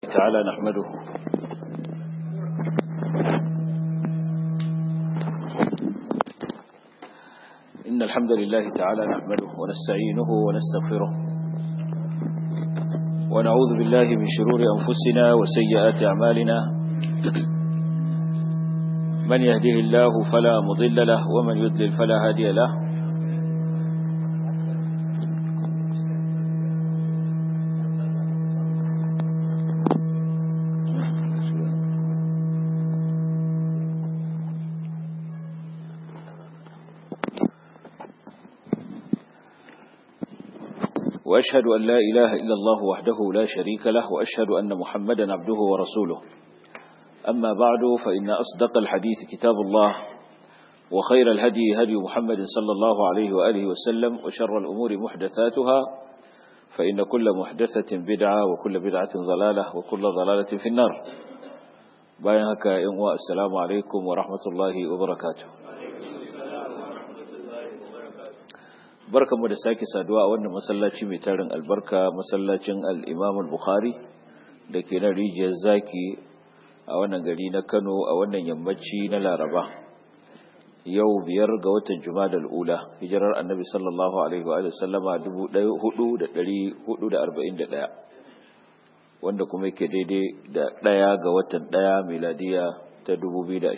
تعالى نحمده إن الحمد لله تعالى نحمده ونستعينه ونستغفره ونعوذ بالله من شرور أنفسنا وسيئات أعمالنا من يهده الله فلا مضل له ومن يضلل فلا هادي له وأشهد أن لا إله إلا الله وحده لا شريك له وأشهد أن محمدا عبده ورسوله أما بعد فإن أصدق الحديث كتاب الله وخير الهدي هدي محمد صلى الله عليه وآله وسلم وشر الأمور محدثاتها فإن كل محدثة بدعة وكل بدعة ضلالة وكل ضلالة في النار بايهك يوم السلام عليكم ورحمة الله وبركاته barkanmu da sake saduwa a wannan masallaci mai tarin albarka masallacin al-Imam al-Bukhari da ke na rijiyar zaki a wannan gari na Kano a wannan yammaci na Laraba yau biyar ga watan Jumadal ula hijirar Annabi sallallahu alaihi wa sallama 1441 wanda kuma yake daidai da ɗaya ga watan ɗaya miladiya ta 2020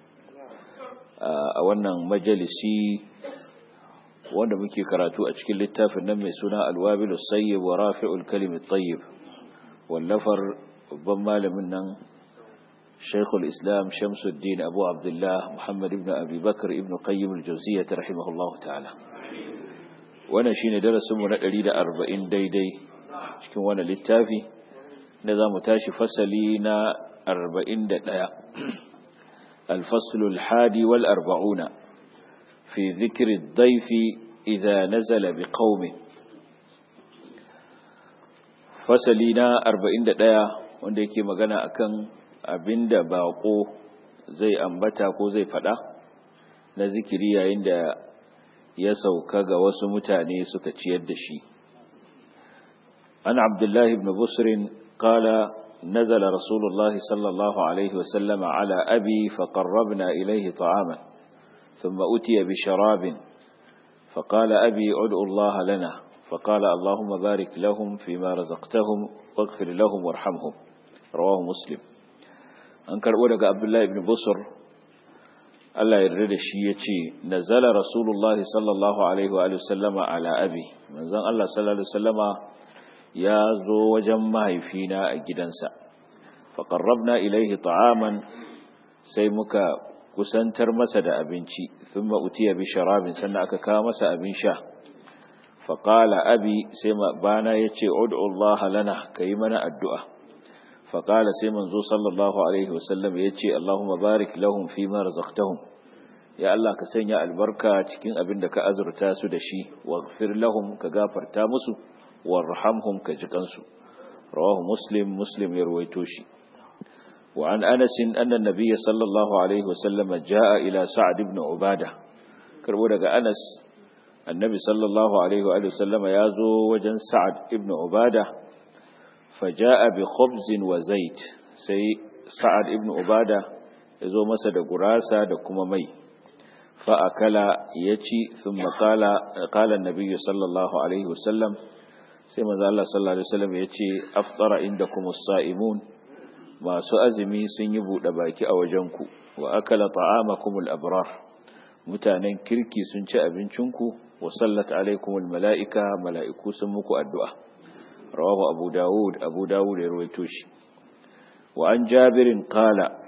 a wannan majalisi wanda muke karatu a cikin littafin nan mai suna alwabilu sayyib wa rafi'ul kalimi tayyib wallafar babban malamin nan shaykhul islam shamsuddin abu abdullah muhammad ibn abi bakr ibn qayyim al-jawziyyah rahimahullahu ta'ala wannan shine darasin mu na 140 daidai cikin wannan littafi da zamu tashi fasali na 41 الفصل الحادي والأربعون في ذكر الضيف إذا نزل بقوم فسلينا أربعين دقايا wanda yake magana akan abinda baƙo zai ambata ko zai faɗa na zikiri yayin da ya sauka ga wasu mutane suka ciyar da shi an abdullahi ibn busrin qala نزل رسول الله صلى الله عليه وسلم على أبي فقربنا إليه طعاما ثم أتي بشراب فقال أبي ادعوا الله لنا فقال اللهم بارك لهم فيما رزقتهم واغفر لهم وارحمهم رواه مسلم أنكر أولك عبد الله بن بصر الله يرد الشيء نزل رسول الله صلى الله عليه وآله وسلم على أبي من زن الله صلى الله عليه وسلم يا زو وجمع فينا أجدنسا فقربنا إليه طعاما سيمك kusantar masa da abinci thumma utiya bi sharabin sannan aka kawo masa abin sha fa qala abi sai bana yace ud'u Allah lana kai mana addu'a fa qala sai manzo sallallahu alaihi wasallam yace Allahumma barik lahum fi ma razaqtahum ya Allah ka sanya albarka cikin abin da ka azurta su da shi waghfir lahum ka gafarta musu warhamhum ka jikansu rawahu muslim muslim ya ruwaito shi وعن أنس أن النبي صلى الله عليه وسلم جاء إلى سعد بن عبادة كربونك أنس النبي صلى الله عليه وآله وسلم يازو وجن سعد بن عبادة فجاء بخبز وزيت سي سعد بن عبادة يزو مسد قراسة دكما مي فأكل يتي ثم قال قال النبي صلى الله عليه وسلم سيما الله صلى الله عليه وسلم يتي أفطر عندكم الصائمون masu azumi sun yi buɗe baki a wajenku wa akala ta'amakumul abrar mutanen kirki sun ci abincinku wa sallat alaikumul mala'ika mala'iku sun muku addu'a rawahu abu dawud abu dawud ya rawaito shi wa an jabirin qala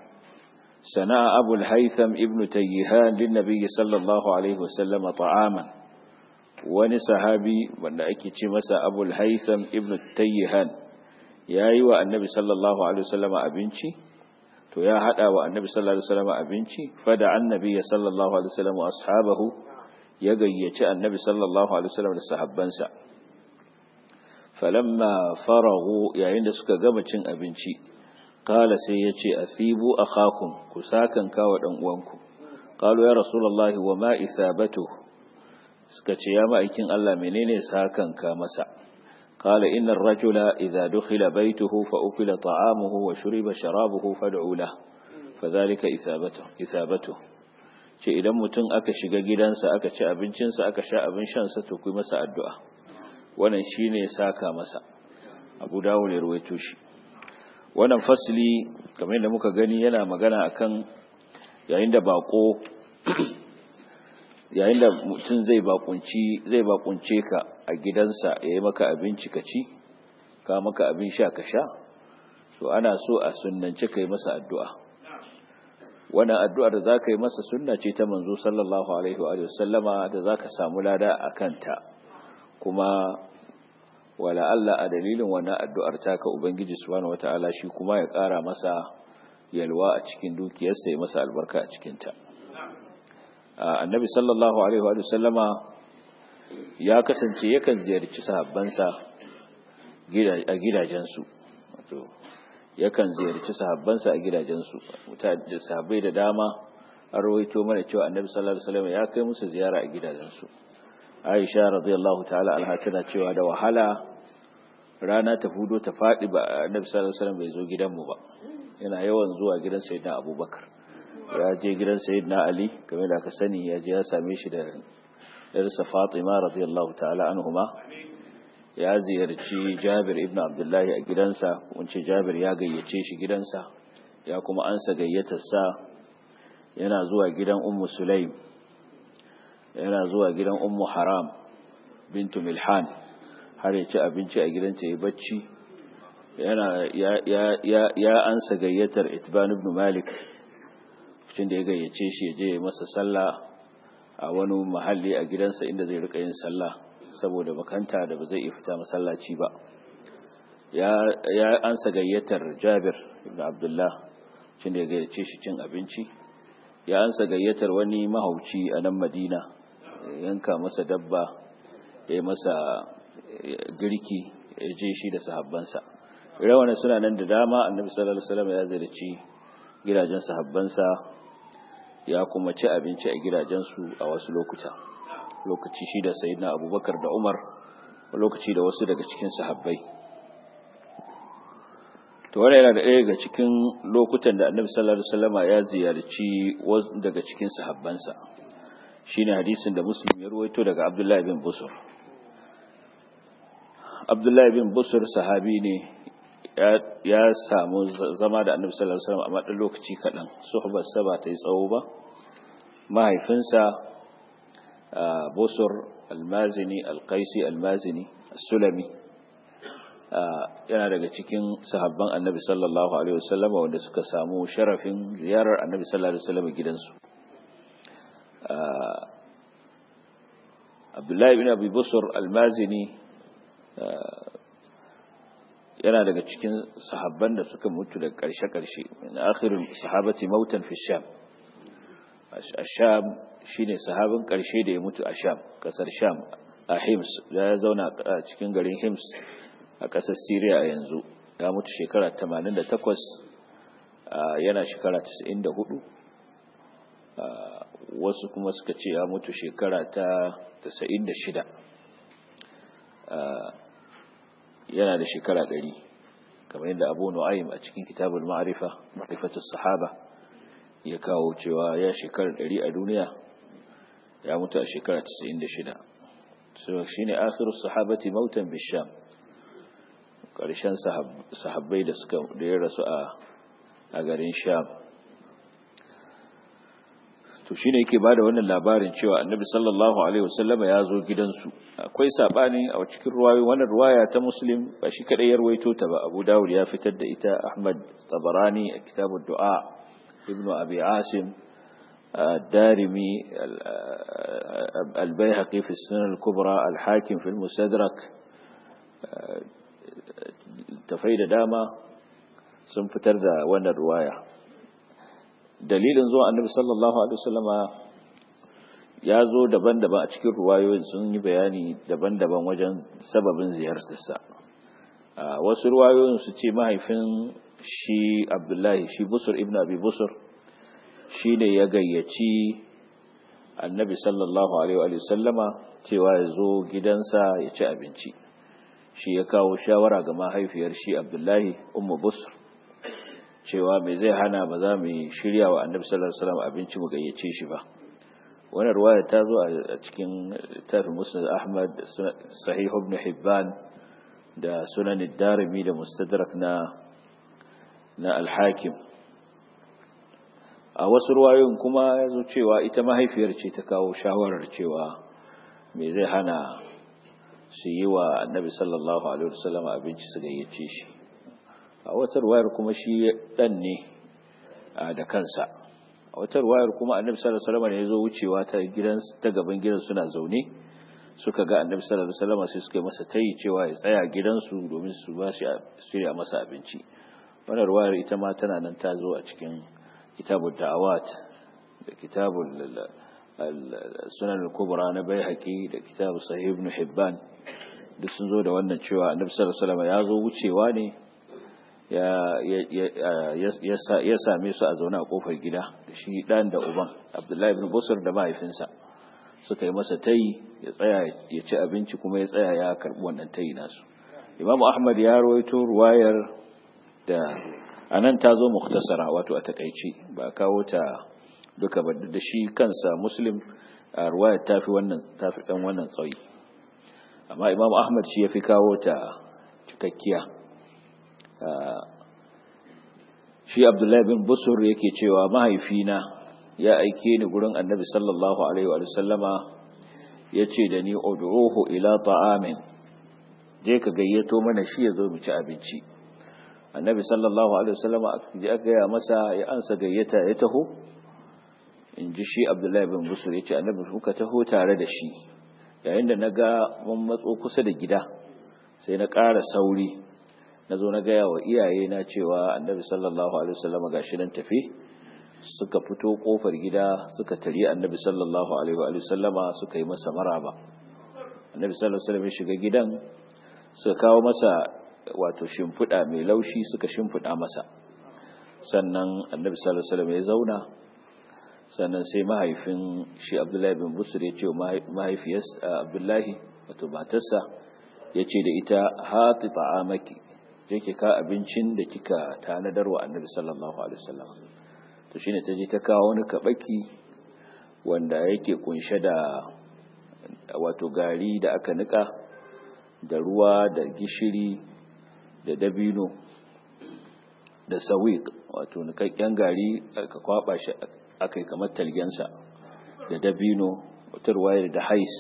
sana'a abu al-haytham ibn tayyihan lin nabiyyi sallallahu alaihi wasallam ta'aman wani sahabi wanda ake ce masa abu al-haytham ibn tayyihan ya yi wa annabi sallallahu alaihi wasallama abinci to ya hada wa annabi sallallahu alaihi wasallama abinci fada annabi ya sallallahu alaihi wasallama ashabahu ya gayyaci annabi sallallahu alaihi wasallam da sahabbansa falamma faragu yayin da suka gama cin abinci qala sai yace athibu akhakum ku sakan kawa dan uwanku qalu ya rasulullahi wa ma isabatu suka ce ya ma'aikin Allah menene sakan ka masa قال إن الرجل إذا دخل بيته فأكل طعامه وشرب شرابه فادعوا له فذلك إثابته, إثابته ce idan mutum aka shiga gidansa aka ci abincinsa aka sha abin shansa to ku masa addu'a wannan shine saka masa abu dawo ne ruwaito shi wannan fasili kamar yadda muka gani yana magana akan yayin da bako yayin da mutum zai bakunci zai bakunce ka a gidansa yayi maka abinci ka ci ka maka abin sha ka sha to ana so a sunnance kai masa addu'a wannan addu'ar da zaka yi masa sunna ce ta manzo sallallahu alaihi wa sallama da zaka samu lada akan ta kuma wala Allah a dalilin wannan addu'ar taka ubangiji subhanahu wataala shi kuma ya ƙara masa yalwa a cikin dukiyarsa ya masa albarka a cikin ta annabi sallallahu alaihi wa sallama ya kasance yakan ziyarci sahabbansa a gidajensu wato yakan ziyarci sahabbansa a gidajensu mutane sahabbai da dama an rawaito mana cewa annabi sallallahu alaihi wasallam ya kai musu ziyara a gidajensu Aisha radiyallahu ta'ala anha tana cewa da wahala rana ta fudo ta fadi ba annabi sallallahu alaihi wasallam bai zo gidanmu ba yana yawan zuwa gidan sayyidina Abubakar ya je gidan sayyidina Ali kamar da aka sani ya je ya same shi da yarsa Fatima radiyallahu ta'ala anhuma ya ziyarci Jabir ibn Abdullahi a gidansa kunce Jabir ya gayyace shi gidansa ya kuma ansa gayyatarsa yana zuwa gidan Ummu Sulaim yana zuwa gidan Ummu Haram bintu Milhan har ya ci abinci a gidanta ya bacci yana ya ya ya, ya ansa gayyatar Itban ibn Malik cikin da ya gayyace shi ya je masa sallah a wani mahalli a gidansa inda zai rika yin sallah saboda makanta da ba zai iya fita masallaci ba ya ansa gayyatar jabir ibn abdullah cin da ya gayyace shi cin abinci ya ansa gayyatar wani mahauci a nan madina yanka masa dabba ya yi masa girki ya je shi da sahabbansa rawanin suna nan da dama annabi sallallahu alaihi wasallam ya ziyarci gidajen sahabbansa ya kuma ci abinci a gidajensu a wasu lokuta lokaci shi da sayyidina abubakar da umar lokaci da wasu daga cikin sahabbai to wannan yana da ɗaya daga cikin lokutan da annabi sallallahu alaihi wasallam ya ziyarci wasu daga cikin sahabbansa shine hadisin da muslim ya ruwaito daga abdullahi bin busur abdullahi bin busur sahabi ne ya samu zama da annabi sallallahu alaihi wasallam a madan lokaci kaɗan suhbar sa ba ta yi tsawo ba mahaifinsa busur almazini alqaisi almazini sulami yana daga cikin sahabban annabi sallallahu alaihi wasallam wanda suka samu sharafin ziyarar annabi sallallahu alaihi wasallam gidansu abdullahi bin abi busur almazini yana daga cikin sahabban da suka mutu da ƙarshe-ƙarshe min akhirin sahabati mautan fi sham a sham shine sahabin ƙarshe da ya mutu a sham ƙasar sham a hims da ya zauna a cikin garin hims a ƙasar syria a yanzu ya mutu shekara 88 yana shekara 94 wasu kuma suka ce ya mutu shekara ta 96 yana da shekara ɗari kamar yadda abu nu'aym a cikin kitabul ma'arifa ma'rifatus sahaba ya kawo cewa ya shekara ɗari a duniya ya mutu a shekara 96 so shine akhirus sahabati mautan bisham karshen sahabbai da suka da ya rasu a a garin sham to shine yake bada wannan labarin cewa annabi sallallahu alaihi wasallama ya zo gidansu akwai sabani a cikin ruwayoyi wannan ruwaya ta muslim ba shi kadai ya ruwaito ta ba abu dawud ya fitar da ita ahmad tabarani a kitabud du'a ibnu abi asim الدارمي البيهقي في السنن الكبرى الحاكم في المستدرك tafai da dama sun fitar da wannan ruwaya dalilin zuwa annabi sallallahu alaihi wasallama ya zo daban-daban a cikin ruwayoyin sun yi bayani daban-daban wajen sababin ziyartarsa wasu ruwayoyin su ce mahaifin shi abdullahi shi busur ibn abi busur shi ne ya gayyaci annabi sallallahu alaihi wasallama cewa ya zo gidansa ya ci abinci shi ya kawo shawara ga mahaifiyar shi abdullahi ummu busr cewa mai zai hana ba za mu shirya wa annabi sallallahu alaihi wasallam abinci mu gayyace shi ba wannan ruwaya ta zo a cikin littafin musnad ahmad sahih ibn hibban da sunan ad-darimi da mustadrak na na al-hakim a wasu ruwayoyin kuma ya zo cewa ita mahaifiyar ce ta kawo shawarar cewa me zai hana su yi wa annabi sallallahu alaihi wasallam abinci su gayyace shi a wata ruwayar kuma shi dan ne da kansa a wata ruwayar kuma annabi sallallahu alaihi wasallam ne ya zo wucewa ta gidan ta gaban gidan suna zaune suka ga annabi sallallahu alaihi wasallam sai suka yi masa tayi cewa ya tsaya gidansu domin su ba shi shirya masa abinci wannan ruwayar ita ma tana nan ta zo a cikin kitabul da'awat da kitabul sunan al-kubra na baihaqi da kitab sahih ibn hibban duk sun zo da wannan cewa annabi sallallahu alaihi wasallam ya zo wucewa ne ya ya same su a zaune a kofar gida da shi dan da uban abdullahi ibn busr da mahaifinsa suka yi masa tayi ya tsaya ya ci abinci kuma ya tsaya ya karbi wannan tayi nasu imam ahmad ya rawaito ruwayar da anan ta zo mukhtasara wato a takaici ba kawo ta duka ba da shi kansa muslim a ruwayar tafi wannan tafi dan wannan tsayi amma imam ahmad shi ya fi kawo ta cikakkiya shi abdullahi bin busur yake cewa mahaifina ya aike ni gurin annabi sallallahu alaihi wa sallama ya ce da ni ud'uhu ila ta'amin je ka gayyato mana shi ya zo mu ci abinci annabi sallallahu alaihi wa sallama aka gaya masa ya ansa gayyata ya taho in ji shi abdullahi bin busur ya ce annabi kuka taho tare da shi yayin da na ga mun matso kusa da gida sai na ƙara sauri na zo na gaya wa iyaye na cewa annabi sallallahu alaihi wasallam gashi nan tafi suka fito kofar gida suka tari annabi sallallahu alaihi wasallama suka yi masa maraba annabi sallallahu alaihi wasallam ya shiga gidan suka kawo masa wato shimfiɗa mai laushi suka shimfiɗa masa sannan annabi sallallahu alaihi wasallam ya zauna sannan sai mahaifin shi abdullahi bin busur ya ce wa mahaifiyar abdullahi wato matarsa ya ce da ita hati ta'amaki je ki ka abincin da kika tanadar wa annabi sallallahu alaihi wasallam to shine ta je ta kawo wani kabaki wanda yake kunshe da wato gari da aka nika da ruwa da gishiri da dabino da sawiq wato nikakken gari aka kwaba shi aka yi kamar talgensa da dabino wata ruwayar da hais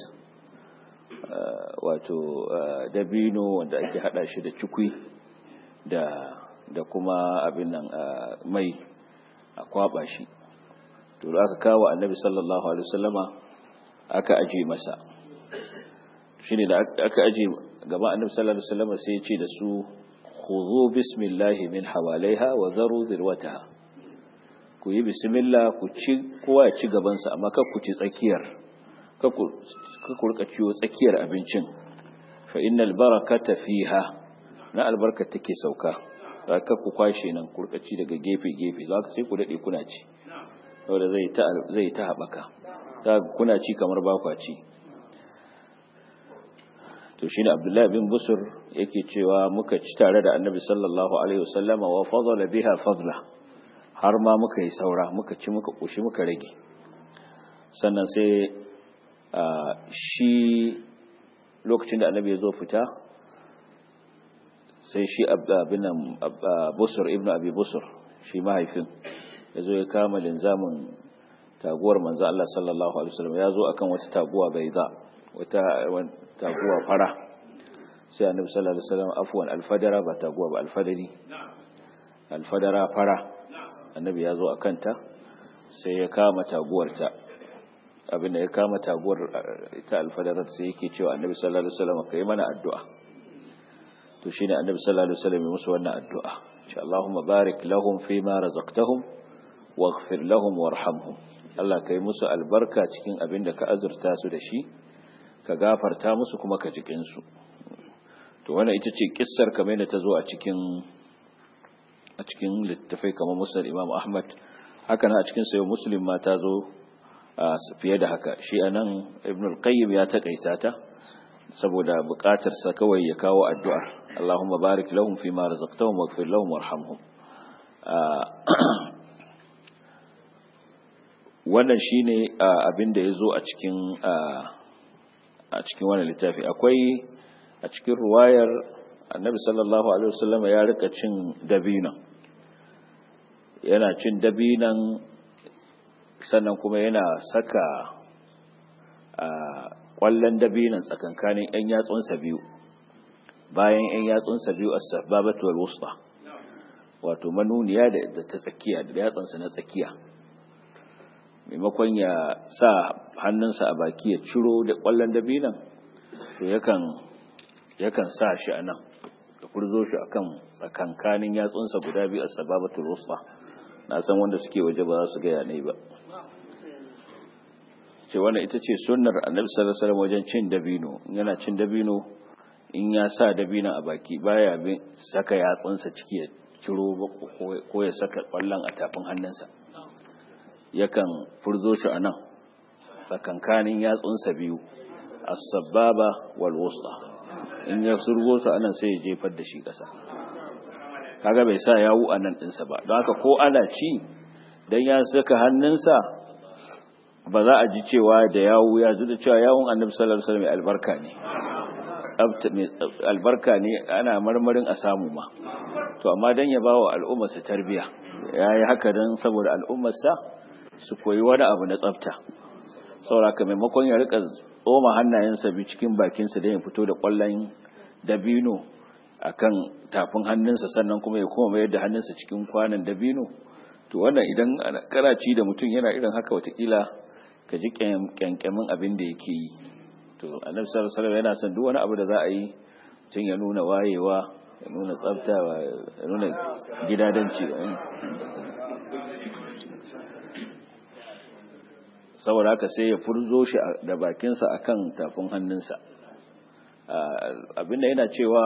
wato dabino wanda ake hada shi da cikwi da da kuma abin nan mai a kwaba shi to da aka kawo annabi sallallahu alaihi wasallama aka aje masa shine da aka aje gaba annabi sallallahu alaihi wasallama sai ya ce da su khudhu bismillahi min hawalaiha wa dharu dhirwataha ku yi bismillah ku ci kowa ya ci gabansa amma kar ku ci tsakiyar kar ku rika ciwo tsakiyar abincin fa innal barakata fiha na albarka take sauka za ka ku kwashe nan ku rika ci daga gefe gefe za ka sai ku dade kuna ci saboda zai ta zai ta habaka za kuna ci kamar ba kwa ci to shine Abdullahi bin Busur yake cewa muka ci tare da Annabi sallallahu alaihi wasallama wa fadala biha fadla har ma muka yi saura muka ci muka ƙoshi muka rage sannan sai shi lokacin da annabi ya zo fita sai shi abinan busur ibn abi busur shi mahaifin ya zo ya kama linzamin taguwar manzo Allah sallallahu alaihi wasallam ya zo akan wata taguwa bai za wata taguwa fara sai annabi sallallahu alaihi wasallam afwan alfadara ba taguwa ba alfadari alfadara fara annabi ya zo a kanta sai ya kama taguwarta abinda ya kama taguwar ita alfadarar sai yake cewa annabi sallallahu alaihi wasallam kai mana addu'a to shine annabi sallallahu alaihi wasallam ya musu wannan addu'a insha Allahumma barik lahum fi ma razaqtahum waghfir lahum warhamhum Allah kai musu albarka cikin abin da ka azurta su da shi ka gafarta musu kuma ka jikin su to wannan ita ce kissar kamar da ta zo a cikin a cikin littafai kamar musnad imam ahmad haka na a cikin sayo muslim ma ta zo fiye da haka shi anan ibn al-qayyim ya takaita ta saboda buƙatarsa kawai ya kawo addu'ar Allahumma barik lahum fi ma razaqtahum waghfir lahum warhamhum wannan shine abin da yazo a cikin a cikin wannan littafi akwai a cikin ruwayar Annabi sallallahu alaihi wasallam ya rika cin dabino yana cin dabinan sannan kuma yana saka kwallon dabinan tsakankanin 'yan yatsunsa biyu bayan 'yan yatsunsa biyu a sababatu wal wusta wato manuniya da ta tsakiya da yatsunsa na tsakiya maimakon ya sa hannunsa a baki ya ciro da kwallon dabinan to yakan yakan sa shi a nan da kurzo shi akan tsakankanin yatsunsa guda biyu a sababatu wal wusta na san wanda suke waje ba za su gaya ne ba ce wannan ita ce sunnar annabi sallallahu alaihi wasallam wajen cin dabino yana cin dabino in ya sa dabino a baki baya bin saka yatsunsa ciki ya ciro ko ya saka kwallon a tafin hannunsa yakan furzo shi anan tsakankanin yatsunsa biyu as-sababa wal wusta in ya surgo su anan sai ya jefar da shi kasa kaga bai sa yawu anan dinsa ba don haka ko ana ci dan ya saka hannunsa ba za a ji cewa da yawu ya da cewa yawun annabi sallallahu alaihi wasallam albarka ne tsafta mai albarka ne ana marmarin a samu ma to amma dan ya bawa al'ummar sa tarbiya yayi haka dan saboda al'ummar sa su koyi wani abu na tsafta saboda maimakon ya rika tsoma hannayensa bi cikin bakin sa dan ya fito da kwallon dabino akan tafin hannunsa sannan kuma ya koma mayar da hannunsa cikin kwanan dabino to wannan idan karaci da mutum yana irin haka watakila ka ji kyankyamin abin da yake yi to annabi sallallahu alaihi wasallam yana son duk wani abu da za a yi tun ya nuna wayewa ya nuna tsafta ya nuna gidadanci saboda haka sai ya furzo shi da bakinsa akan tafin hannunsa abinda yana cewa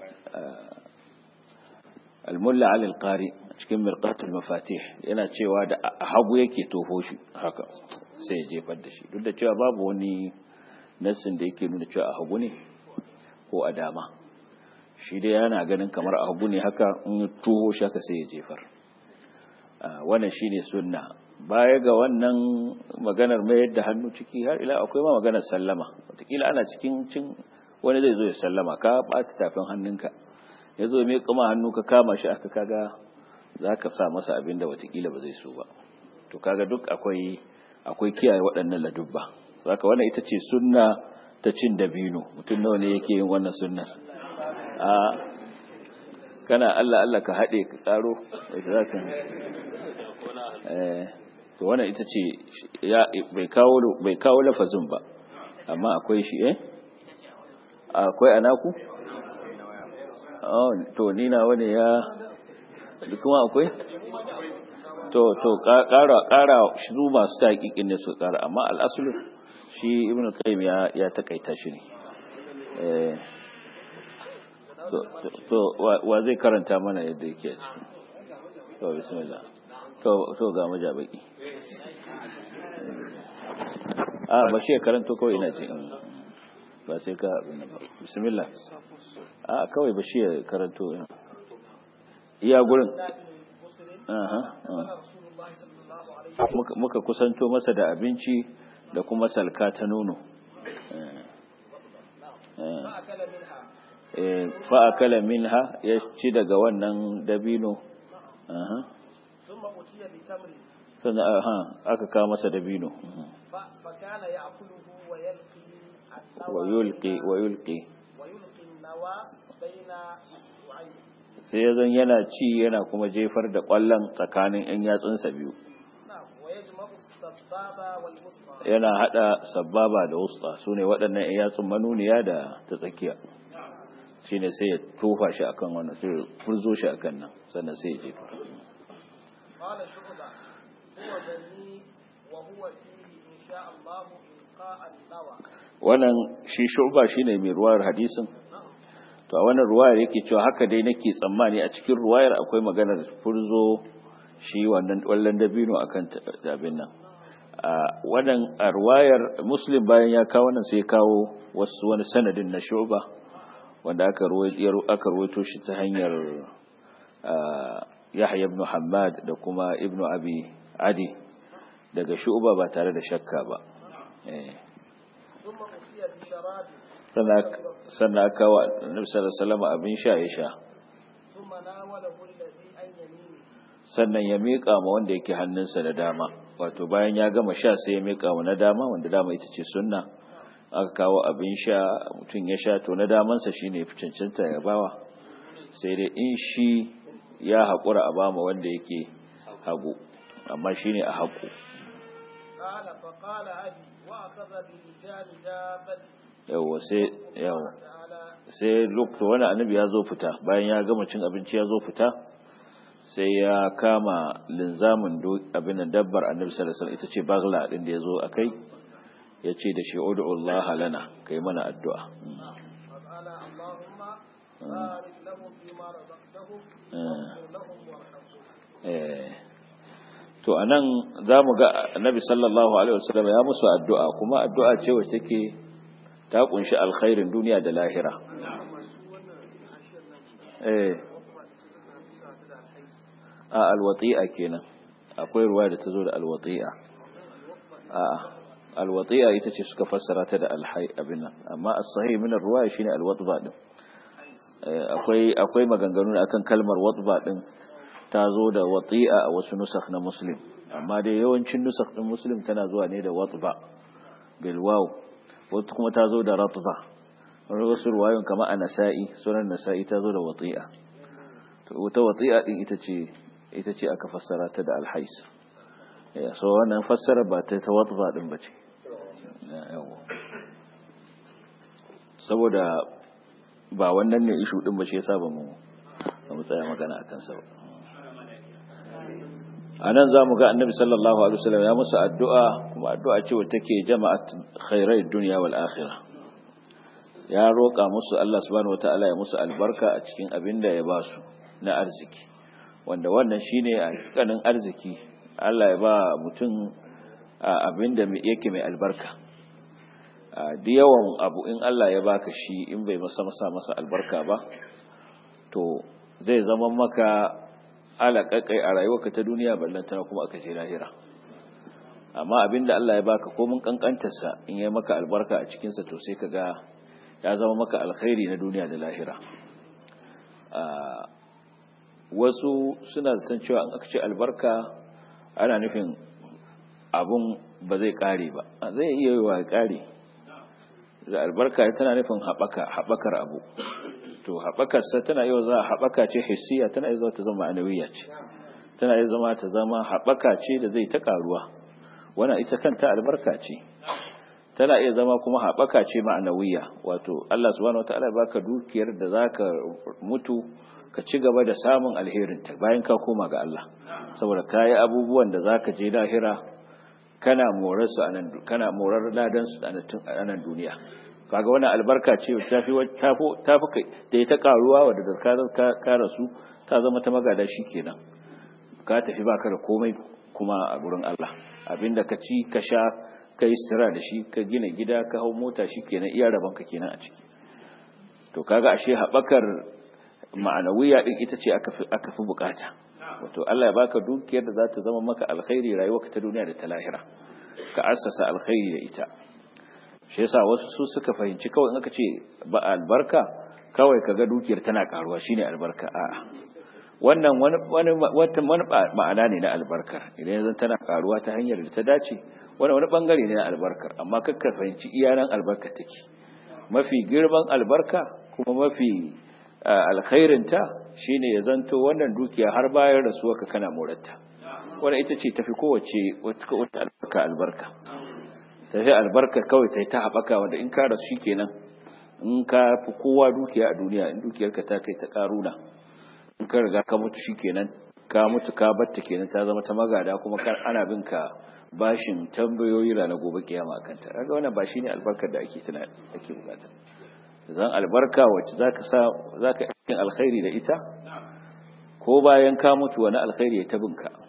al-mulla alil qari cikin mirqatul mafatih yana cewa da hagu yake toho shi haka sai ya jefar da shi duk da cewa babu wani nassin da yake nuna cewa a hagu ne ko a dama shi dai yana ganin kamar a hagu ne haka in ya toho shi haka sai ya jefar wannan shine sunna baya ga wannan maganar mayar da hannu ciki har ila akwai ma maganar sallama wataƙila ana cikin cin wani zai zo ya sallama ka ɓata tafin hannunka ya zo mai kama hannu ka kama shi aka kaga za ka sa masa abin da watakila ba zai so ba to kaga duk akwai akwai kiyaye waɗannan ladubba saka wannan ita ce sunna ta cin dabino mutum nawa ne yake yin wannan sunna a kana Allah Allah ka haɗe ka tsaro za ka to wannan ita ce ya bai kawo bai kawo lafazin ba amma akwai shi eh akwai anaku oh to ni na wani ya kuma akwai to to ƙara ƙara shi masu taƙiƙin ne su ƙara amma al'asulu shi ibn qayyim ya ya takaita shi ne eh to to wa zai karanta mana yadda yake a ciki to bismillah to to ga majabaki a ba shi karanto kawai ina ce ba sai ka bismillah a kawai ba shi karanto iya gurin muka kusanto masa da abinci da kuma salka ta nono fa'akala minha ya ci daga wannan dabino sannan aka kawo masa dabino wa yulqi wa yulqi sai ya zan yana ci yana kuma jefar da ƙwallon tsakanin 'yan yatsunsa biyu yana hada sababa da wusta su ne waɗannan 'yan yatsun manuniya da ta tsakiya shi ne sai ya tofa shi akan wannan sai ya furzo shi akan nan sannan sai ya jefa wannan shi shuba shine mai ruwayar hadisin to a wannan ruwayar yake cewa haka dai nake tsammani a cikin ruwayar akwai maganar furzo shi wannan wallan dabino akan dabin nan wannan arwayar muslim bayan ya kawo wannan sai kawo wasu wani sanadin na shuba wanda aka ruwaito shi ta hanyar yahya ibn hamad da kuma ibn abi adi daga shuba ba tare da shakka ba sannan aka wa annabi sallallahu alaihi abin sha ya sha sannan ya miƙa ma wanda yake hannunsa da dama wato bayan ya gama sha sai ya miƙa ma na dama wanda dama ita ce sunna aka kawo abin sha mutum ya sha to na damansa shine fi cancanta ya bawa sai dai in shi ya haƙura a bama wanda yake hagu amma shine a haƙu yawa sai yawa sai lokacin wani annabi ya zo fita bayan ya gama cin abinci ya zo fita sai ya kama linzamin abin nan dabbar annabi sallallahu alaihi wasallam ita ce bagla din da yazo akai ya ce da shi ud'u Allah lana kai mana addu'a to anan zamu ga annabi sallallahu alaihi wasallam ya musu addu'a kuma addu'a ce wacce take ta kunshi alkhairin duniya da lahira eh a alwati'a kenan akwai ruwa da ta zo da alwati'a a alwati'a ita ce suka fassara ta da alhai abin nan amma as-sahih min ar-ruwaya shine alwatba din akwai akwai maganganu akan kalmar watba din ta zo da wati'a a wasu nusakh na muslim amma dai yawancin nusakh din muslim tana zuwa ne da watba bil waw wata kuma ta zo da ratba wasu ruwayoyin kamar a nasa'i sunan nasa'i ta zo da wati'a to wata wati'a din ita ce ita ce aka fassara ta da alhais ya so wannan fassara ba ta ta watsa din ba ce saboda ba wannan ne ishu din ba shi yasa ba mu ba mu tsaya magana a kansa ba a nan za mu ga annabi sallallahu alaihi wasallam ya musu addu'a kuma addu'a ce wacce take jama'at khairai dunya wal akhirah ya roƙa musu Allah subhanahu wataala ya musu albarka a cikin abin da ya ba su na arziki wanda wannan shine kanin arziki Allah ya ba mutum abin da yake mai albarka da yawan abu in Allah ya baka shi in bai masa masa masa albarka ba to zai zama maka alaƙaƙai a rayuwarka ta duniya ballantana kuma aka je lahira amma abin da Allah ya baka komin kankantarsa in ya maka albarka a cikinsa to sai ka ga ya zama maka alkhairi na duniya da lahira wasu suna san cewa an aka ce albarka ana nufin abun ba zai kare ba zai iya yi wa kare da albarka tana nufin haɓaka haɓakar abu to haɓakarsa tana iya za haɓaka ce hissiya tana iya zama ta zama ma'anawiyya ce tana iya zama ta zama haɓaka ce da zai ta karuwa wannan ita kanta albarka ce tana iya zama kuma haɓaka ce ma'anawiyya wato Allah subhanahu wataala baka dukiyar da zaka mutu ka ci gaba da samun alherinta bayan ka koma ga Allah saboda kayi abubuwan da zaka je lahira kana morar su anan kana morar ladan su a nan duniya kaga wannan albarka ce ta fi ta fi kai da ita karuwa wadda da ka rasu ta zama ta magada kenan ka tafi baka da komai kuma a gurin Allah abinda ka ci ka sha ka yi sitira da shi ka gina gida ka hau mota shi kenan iya rabanka kenan a ciki to kaga ashe haɓakar ma'anawiya din ita ce aka fi bukata wato Allah ya baka dukiyar da za ta zama maka alkhairi rayuwarka ta duniya da ta lahira ka assasa alkhairi da ita shi yasa wasu su suka fahimci kawai in aka ce ba albarka kawai kaga dukiyar tana karuwa shine albarka a'a wannan wani wani wani ma'ana ne na albarkar idan yanzu tana karuwa ta hanyar da ta dace wani wani bangare ne na albarkar amma kakka fahimci iyanan albarka take mafi girman albarka kuma mafi alkhairinta shine ya zanto wannan dukiya har bayan rasuwa ka kana morarta wannan ita ce tafi kowace wata albarka albarka tafi albarka kawai ta yi ta haɓaka wanda in ka rasu kenan in ka fi kowa dukiya a duniya in dukiyarka ta kai ta karuna in ka riga ka mutu shikenan ka mutu ka batta kenan ta zama ta magada kuma kar ana bin ka bashin tambayoyi ranar gobe kiyama akan ta kaga wannan ba shine albarkar da ake tuna ake bukata zan albarka wacce zaka sa zaka yi alkhairi da ita ko bayan ka mutu wani alkhairi ya tabinka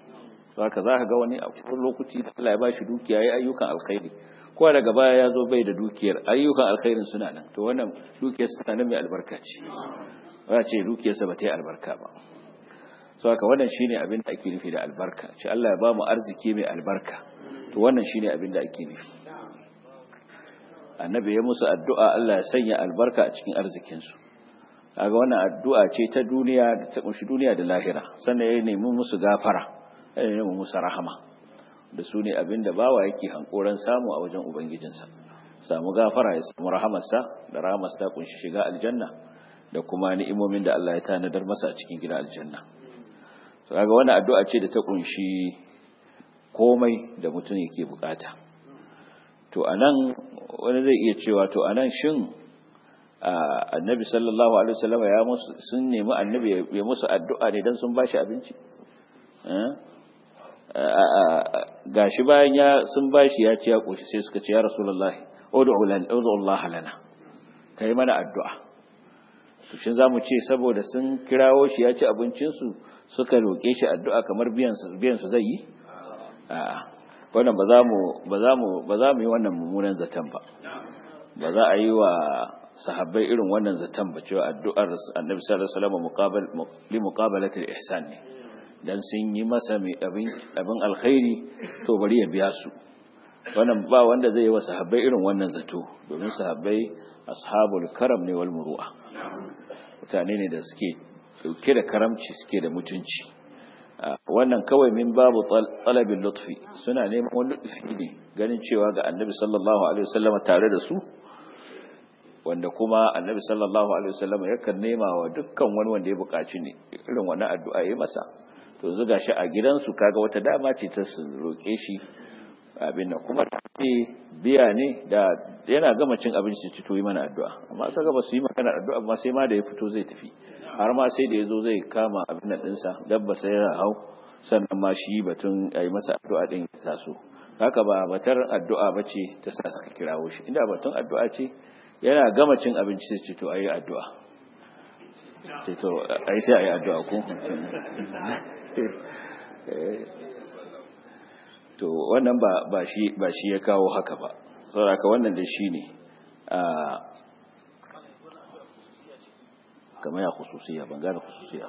haka za ka ga wani a lokaci da Allah ya ba shi dukiya ya ayyukan alkhairi ko daga baya ya zo bai da dukiyar ayyukan alkhairin suna nan to wannan dukiyar suna nan mai albarka ce ba ce dukiyarsa ba ta yi albarka ba so haka wannan shine abin da ake nufi da albarka ce Allah ya ba mu arziki mai albarka to wannan shine abin da ake nufi annabi ya musu addu'a Allah ya sanya albarka a cikin arzikinsu kaga wannan addu'a ce ta duniya da ta kunshi duniya da lahira sannan ya nemi musu gafara ya nemi musu rahama da su ne abin da bawa yake hankoran samu a wajen ubangijinsa samu gafara ya samu rahamarsa da rahamarsa ta kunshi shiga aljanna da kuma ni'imomin da Allah ya tanadar masa a cikin gidan aljanna so kaga wannan addu'a ce da ta kunshi komai da mutum yake bukata to anan wani zai iya cewa to anan shin annabi sallallahu alaihi wasallam ya musu sun nemi annabi ya musu addu'a ne dan sun bashi abinci gashi bayan ya sun bashi ya ci ya koshi sai suka ce ya rasulullahi ud'u lan ud'u Allah lana kai mana addu'a to shin zamu ce saboda sun kirawo shi ya ci abincin su suka roke shi addu'a kamar biyan su biyan su zai yi a'a wannan ba za mu ba za mu ba za mu yi wannan mummunan zaton ba ba za a yi wa sahabbai irin wannan zaton ba cewa addu'ar annabi sallallahu alaihi wasallam muqabal li muqabalati al-ihsan ne dan sun yi masa mai abin abin alkhairi to bari ya biya su wannan ba wanda zai yi wa sahabbai irin wannan zato domin sahabbai ashabul karam ne wal muru'a mutane ne da suke dauke da karamci suke da mutunci wannan kawai min babu talabin lutfi suna neman wani lutfi ne ganin cewa ga annabi sallallahu alaihi wasallam tare da su wanda kuma annabi sallallahu alaihi wasallam yakan nema wa dukkan wani wanda ya buƙaci ne irin wannan addu'a yayi masa to zuga shi a gidansu kaga wata dama ce ta su roke shi abin nan kuma ce biya ne da yana gama cin abinci ci to yi mana addu'a amma kaga ba su yi magana addu'a amma sai ma da ya fito zai tafi har ma sai da ya zo zai kama abin nan ɗinsa dabba sai ya hau sannan ma shi batun a yi masa addu'a ɗin ya taso haka ba batar addu'a ba ce ta sa suka kirawo shi inda batun addu'a ce yana gama cin abinci sai ce to a yi addu'a ce to a yi sai a yi addu'a ko to wannan ba shi ya kawo haka ba sauraka wannan da shi ne kamar ya khususiya ban gane khususiya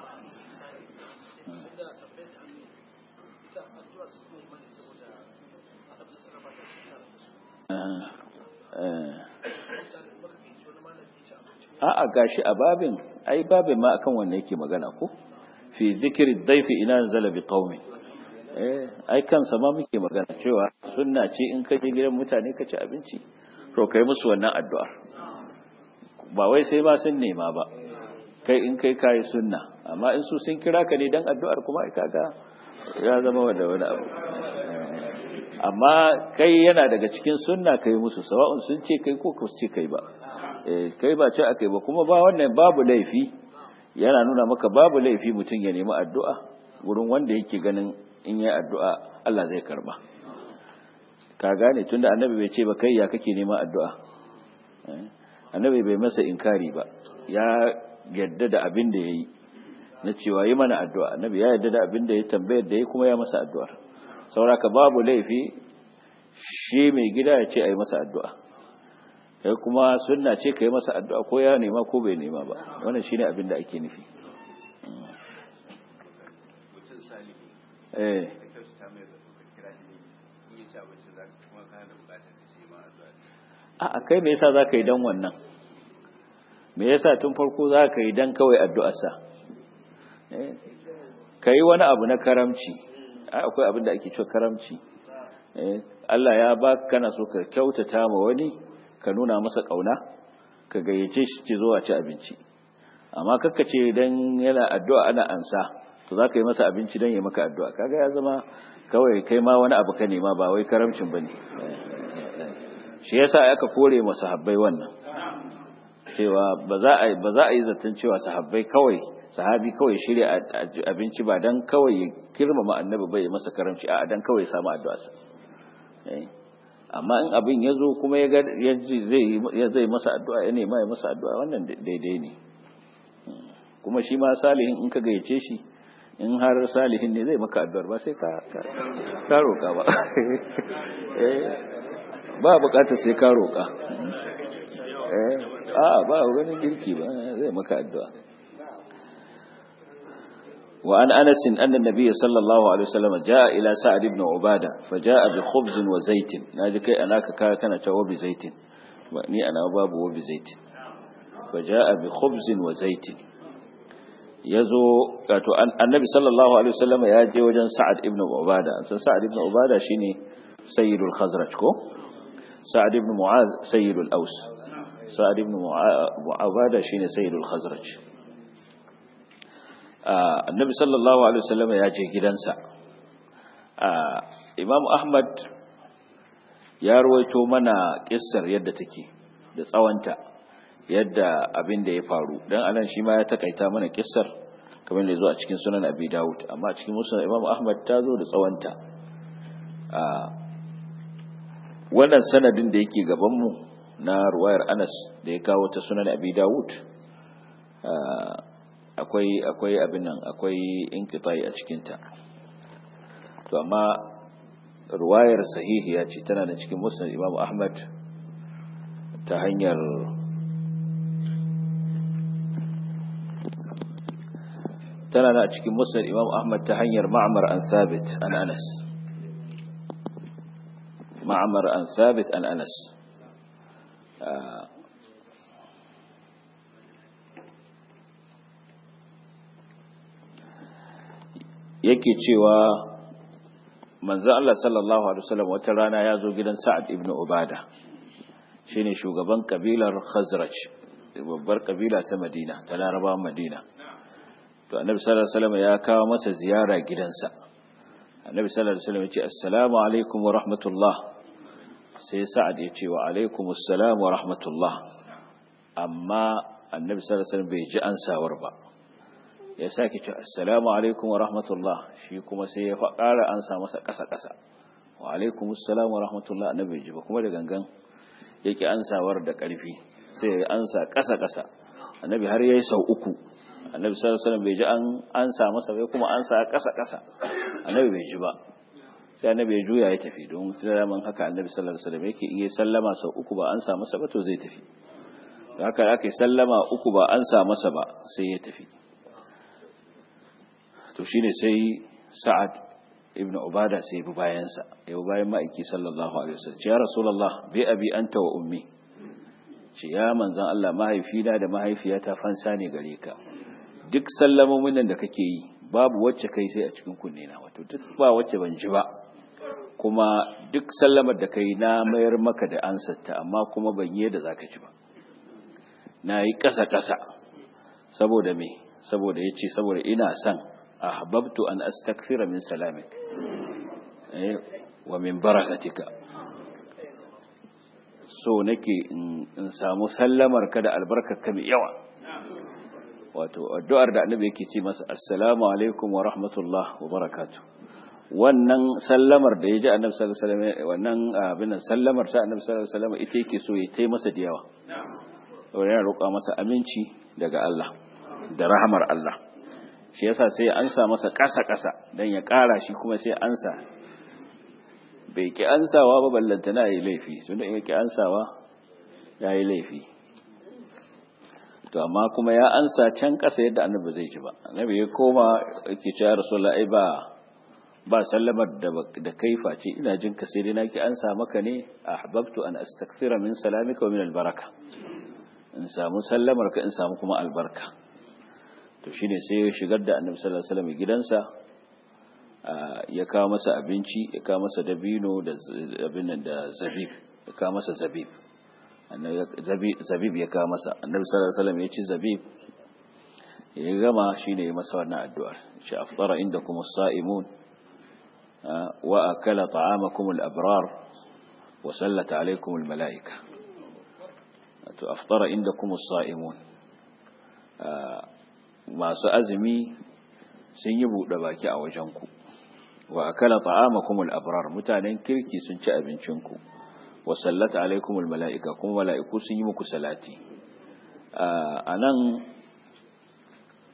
a'a gashi a babin ai babin ma akan wannan yake magana ko fi zikri dhaifi ina zala bi qaumi eh ai kansa ma muke magana cewa sunna ce in ka je gidan mutane ka ci abinci to kai musu wannan addu'ar ba wai sai ba sun nema ba kai in kai kayi sunna amma in su sun kira ka ne dan addu'ar kuma kaga ya zama wanda wani abu amma kai yana daga cikin sunna kai musu sawa'un sun ce kai ko ku ce kai ba eh kai ba ce akai ba kuma ba wannan babu laifi yana nuna maka babu laifi mutum ya nemi addu'a wurin wanda yake ganin in yi addu'a Allah zai karba ka gane tunda annabi bai ce ba kai ya kake neman addu'a annabi bai masa inkari ba ya yadda da abin da ya yi na cewa yi mana addu'a annabi ya yadda da abin da ya tambayar da ya kuma ya masa addu'ar sauraka babu laifi shi mai gida ya ce a yi masa addu'a kai kuma sunna ce ka yi masa addu'a ko ya nema ko bai nema ba wannan shi ne abin da ake nufi eh a kai me yasa za ka yi don wannan me yasa tun farko za ka yi don kawai addu'arsa ka yi wani abu na karamci akwai abin da ake cewa karamci Allah ya ba kana so ka kyautata ma wani ka nuna masa ƙauna ka gayyace shi ci zuwa ci abinci amma kakka ce don yana addu'a ana ansa to za ka yi masa abinci don ya maka addu'a kaga ya zama kawai kai ma wani abu ka nema ba wai karamcin ba ne shi yasa aka kore masa habbai wannan cewa ba za a ba za a yi zaton cewa sahabbai kawai sahabi kawai shirya abinci ba dan kawai ya kirmama annabi bai masa karamci a dan kawai samu addu'a sa amma in abin ya zo kuma ya ga zai zai masa addu'a ya nema ya masa addu'a wannan daidai ne kuma shi ma salihin in ka gayyace shi in har salihin ne zai maka addu'ar ba sai ka ka roƙa ba ba bukatar sai ka roƙa a ba ganin girki ba zai maka addu'a وعن أنس أن النبي صلى الله عليه وسلم جاء إلى سعد بن عبادة فجاء بخبز وزيت ناجك أناك كان توب زيت وأني أنا باب وبزيت فجاء بخبز وزيت يزو النبي صلى الله عليه وسلم يجي وجن سعد بن عبادة سعد بن عبادة شيني سيد الخزرج كو سعد بن معاذ سيد الأوس سعد بن عبادة شيني سيد الخزرج annabi sallallahu alaihi wasallam ya je gidansa imam ahmad ya ruwaito mana kissar yadda take da tsawanta yadda abin da ya faru dan anan shi ma ya takaita mana kissar kamar da zo a cikin sunan abi dawud amma a cikin musnad imam ahmad ta zo da tsawanta wannan sanadin da yake gaban mu na ruwayar anas da ya kawo ta sunan abi dawud akwai akwai abin nan akwai inqitai a cikin ta to amma ruwayar sahihiya ce tana da cikin musnad Imam Ahmad ta hanyar tana da cikin musnad Imam Ahmad ta hanyar Ma'mar an Thabit an Anas Ma'mar an Thabit an Anas yake cewa manzo Allah sallallahu alaihi wasallam wata rana ya zo gidan Sa'ad ibn Ubada shine shugaban kabilar Khazraj babbar kabila ta Madina ta Larabawan Madina to Annabi sallallahu alaihi wasallam ya kawo masa ziyara gidansa Annabi sallallahu alaihi wasallam ya ce assalamu alaikum wa rahmatullah sai Sa'ad ya ce wa alaikumus salam wa rahmatullah amma Annabi sallallahu alaihi wasallam bai ji ansawar ba ya sake ce assalamu alaikum wa rahmatullah shi kuma sai ya ƙara an sa masa ƙasa-ƙasa wa alaikum assalamu wa rahmatullah annabi ji ba kuma da gangan yake ansawar da ƙarfi sai ya ansa ƙasa-ƙasa annabi har yayi sau uku annabi sallallahu alaihi wasallam bai ji an ansa masa bai kuma ansa ƙasa-ƙasa annabi bai ji ba sai annabi ya juya ya tafi don zaman haka annabi sallallahu alaihi wasallam yake iya sallama sau uku ba ansa masa ba to zai tafi haka aka yi sallama uku ba ansa masa ba sai ya tafi to shine sai sa'ad ibn ubada sai bi bayansa ya bi bayan ma'aiki sallallahu alaihi wasallam ya rasulullah bi abi anta wa ummi ce ya manzan Allah mahaifina da mahaifiyata fansa ne gare ka duk sallamomin nan da kake yi babu wacce kai sai a cikin kunne na wato duk ba wacce ban ji ba kuma duk sallamar da kai na mayar maka da ansarta amma kuma ban yi da zaka ji ba na yi ƙasa ƙasa saboda me saboda yace saboda ina son ahbabtu an astakthira min salamik eh wa min barakatika so nake in samu sallamar ka da albarkar ka mai yawa wato addu'ar da annabi yake ce masa assalamu alaikum wa rahmatullah wa barakatuh wannan sallamar da ya ji annabi sallallahu alaihi wasallam wannan abin sallamar ta annabi sallallahu alaihi wasallam ita yake so ya tai masa da yawa yana roƙa masa aminci daga Allah da rahamar Allah shi yasa sai ya ansa masa ƙasa-ƙasa don ya ƙara shi kuma sai ansa bai ki ansawa ba ballanta na yi laifi tun da ya ki ansawa ya yi laifi to amma kuma ya ansa can ƙasa yadda annabi zai ji ba annabi ya koma yake ce ya rasu la'ai ba ba sallamar da kai face ina jin ka sai dai naki ansa maka ne ahbabtu an astakthira min salamika wa min albaraka in samu sallamar ka in samu kuma albarka to shine sai ya shigar da annabi sallallahu alaihi wasallam gidansa ya kawo masa abinci ya kawo masa dabino da abin nan da zabib ya kawo masa zabib annabi zabib ya kawo masa annabi sallallahu alaihi wasallam ya ci zabib ya gama shine ya masa wannan addu'ar shi aftara indakum as-sa'imun wa akala ta'amakum al-abrar wa sallata alaykum al-mala'ika to aftara indakum as-sa'imun masu azumi sun yi buɗe baki a wajenku wa akala ta'amakumul abrar mutanen kirki sun ci abincinku wa sallata alaikumul mala'ika kuma mala'iku sun yi muku salati a nan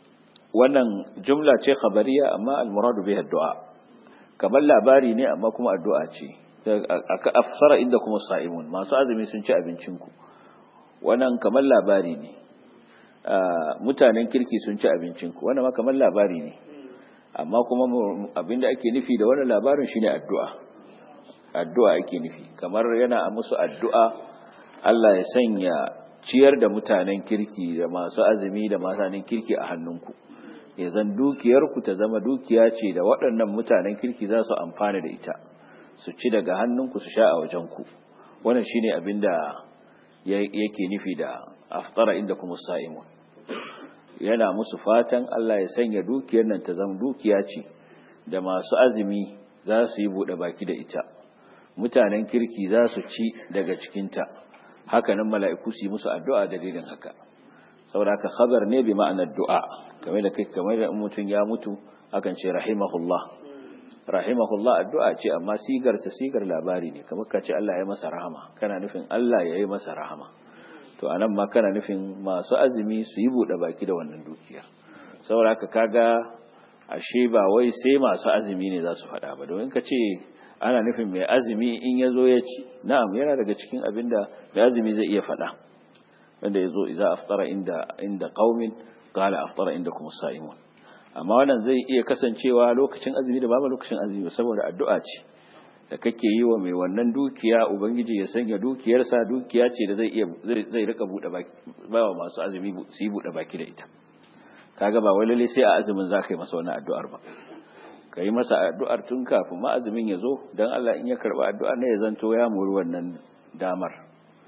wannan jumla ce khabariya amma al-muradu biha addu'a kamar labari ne amma kuma addu'a ce aka afsara inda kuma sa'imun masu azumi sun ci abincin ku wannan kamar labari ne mutanen kirki sun ci abincin ku wannan ma kamar labari ne amma kuma abinda ake nufi da wannan labarin shine addu'a addu'a ake nufi kamar yana musu addu'a Allah ya sanya ciyar da mutanen kirki da masu azumi da mutanen kirki a hannunku ya zan dukiyarku ta zama dukiya ce da waɗannan mutanen kirki za su amfana da ita su ci daga hannunku su sha a wajenku wannan shine abin da yake nufi da aftara inda kuma sa'imun yana musu fatan Allah ya sanya dukiyar nan ta zama dukiya ce da masu azumi za su yi buɗe baki da ita mutanen kirki za su ci daga cikinta haka nan mala'iku su yi musu addu'a dalilin haka saboda haka khabar ne bi ma'anar du'a kamar da kai kamar da mutum ya mutu akan ce rahimahullah rahimahullah addu'a ce amma sigar ta sigar labari ne kamar ka ce Allah ya masa rahama kana nufin Allah ya yi masa rahama to anan ma kana nufin masu azumi su yi buɗe baki da wannan dukiyar saboda haka kaga ashe ba wai sai masu azumi ne za su faɗa ba domin ka ce ana nufin mai azumi in ya zo ya ci na'am yana daga cikin abin da mai azumi zai iya faɗa wanda ya zo iza aftara inda inda qaumin qala aftara inda kuma sa'imun amma wannan zai iya kasancewa lokacin azumi da babu lokacin azumi saboda addu'a ce da kake yi wa mai wannan dukiya ubangiji ya sanya dukiyarsa dukiya ce da zai iya zai rika bude baki ba wa masu azumi su yi bude baki da ita kaga ba wai lalle sai a azumin zaka yi masa wannan addu'ar ba ka yi masa addu'ar tun kafin ma'azumin ya zo don Allah in ya karɓa addu'ar ne ya zanto ya muri wannan damar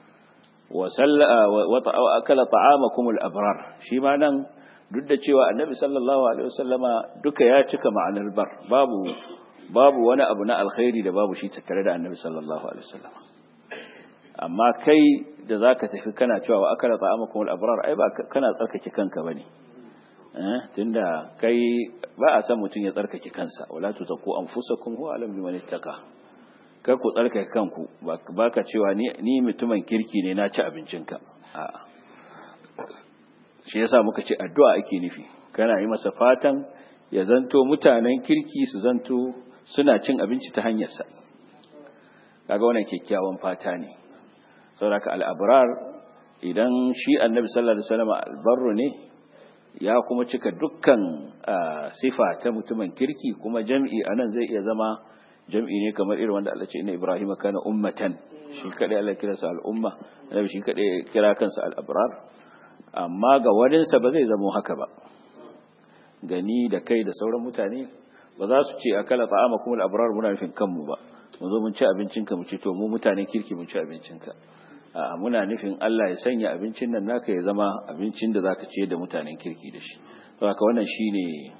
wa akala ta'ama kumul abrar shi ma nan duk da cewa annabi sallallahu alaihi wasallama duka ya cika ma'anar bar babu babu wani abu na alkhairi da babu shi tattare da annabi sallallahu alaihi wasallama amma kai da zaka tafi kana cewa wa akala ta'ama kumul abrar ai ba kana tsarkake kanka bane tunda kai ba a san mutum ya tsarkake kansa wala tuzakku anfusakum huwa alam biman ittaqa kar ku tsarkake kanku baka cewa ni ni mutumin kirki ne na ci abincinka a'a shi yasa muka ce addu'a ake nufi kana yi masa fatan ya zanto mutanen kirki su zanto suna cin abinci ta hanyar sa kaga wannan kyakkyawan fata ne saboda al-abrar idan shi annabi sallallahu alaihi wasallam albarru ne ya kuma cika dukkan sifa ta mutumin kirki kuma jam'i anan zai iya zama jam'i ne kamar irin wanda Allah ce inna Ibrahim kana ummatan shi kadai Allah kira sa al'umma annabi shi kadai kira kansa al-abrar amma ga waninsa ba zai zama haka ba gani da kai da sauran mutane ba za su ce akala ta'amakum al-abrar muna nufin kanmu ba mu zo mun ci abincinka mu ci to mu mutanen kirki mun ci abincinka a muna nufin Allah ya sanya abincin nan naka ya zama abincin da zaka ce da mutanen kirki da shi saboda wannan shine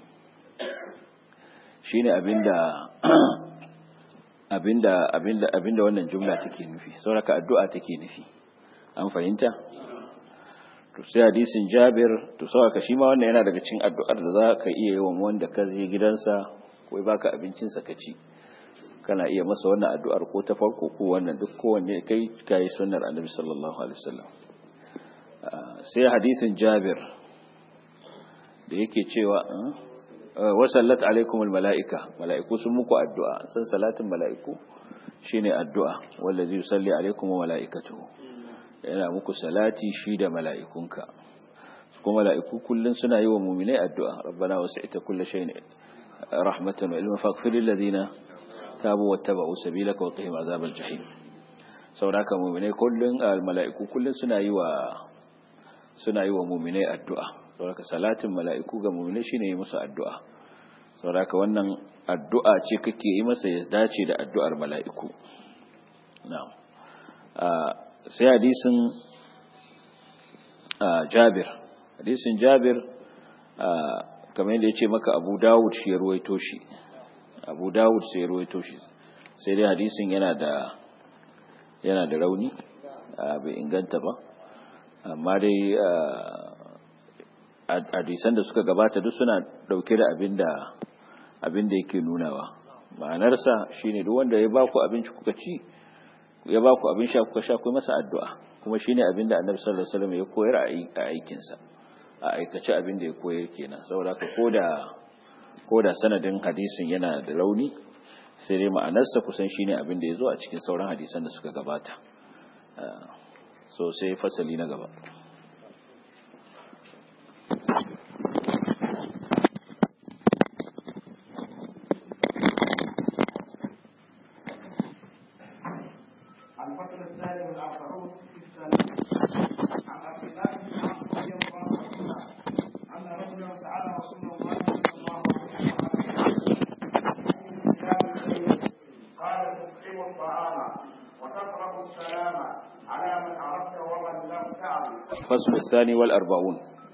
shine abinda abinda abinda abinda wannan jumla take nufi saboda addu'a take nufi an fahimta to sai hadisin Jabir to saboda shi ma wannan yana daga cikin addu'ar da zaka iya yi wa wanda ka je gidansa ko baka abincin sa ka ci kana iya masa wannan addu'ar ko ta farko ko wannan duk kowanne kai kai sunnar annabi sallallahu alaihi wasallam sai hadisin Jabir da yake cewa wa sallat alaikumul malaika malaiku sun muku addu'a san salatin malaiku shine addu'a wallazi yusalli alaikum wa malaikatuhu yana muku salati shi da malaikunka kuma malaiku kullun suna yi wa mu'minai addu'a rabbana wasi'ta kulli shay'in rahmatan wa ilman faghfir lil ladina tabu wattaba'u sabilaka wa qihim azabal jahim saboda mu'minai kullun malaiku kullun suna yi wa suna yi wa mu'minai addu'a saboda salatin mala'iku ga mu'minai shine yi musu addu'a saboda wannan addu'a ce kake yi masa ya dace da addu'ar mala'iku na'am sai hadisin Jabir hadisin Jabir kamar yadda ya ce maka Abu Dawud shi ya ruwaito shi Abu Dawud sai ya ruwaito shi sai dai hadisin yana da yana da rauni bai inganta ba amma dai hadisan da suka gabata duk suna dauke da abin da abin da yake nunawa ma'anarsa shine duk wanda ya ba ku abinci kuka ci ya ba ku abin sha kuka sha ku masa addu'a kuma shine abin da Annabi sallallahu alaihi wasallam ya koyar a aikin sa a aikace abin da ya koyar kenan saboda ka koda koda sanadin hadisin yana da launi sai dai ma'anarsa kusan shine abin da ya zo a cikin sauran hadisan da suka gabata so sai fasali na gaba الفصل الثاني والأربعون في الثلاث عن عبد الله بن عمرو رضي الله عنهما أن رجلا سأل رسول الله صلى الله عليه وسلم قال تطعم الطعام وتقرأ السلام على من عرفت ومن لم تعرف الفصل الثاني والأربعون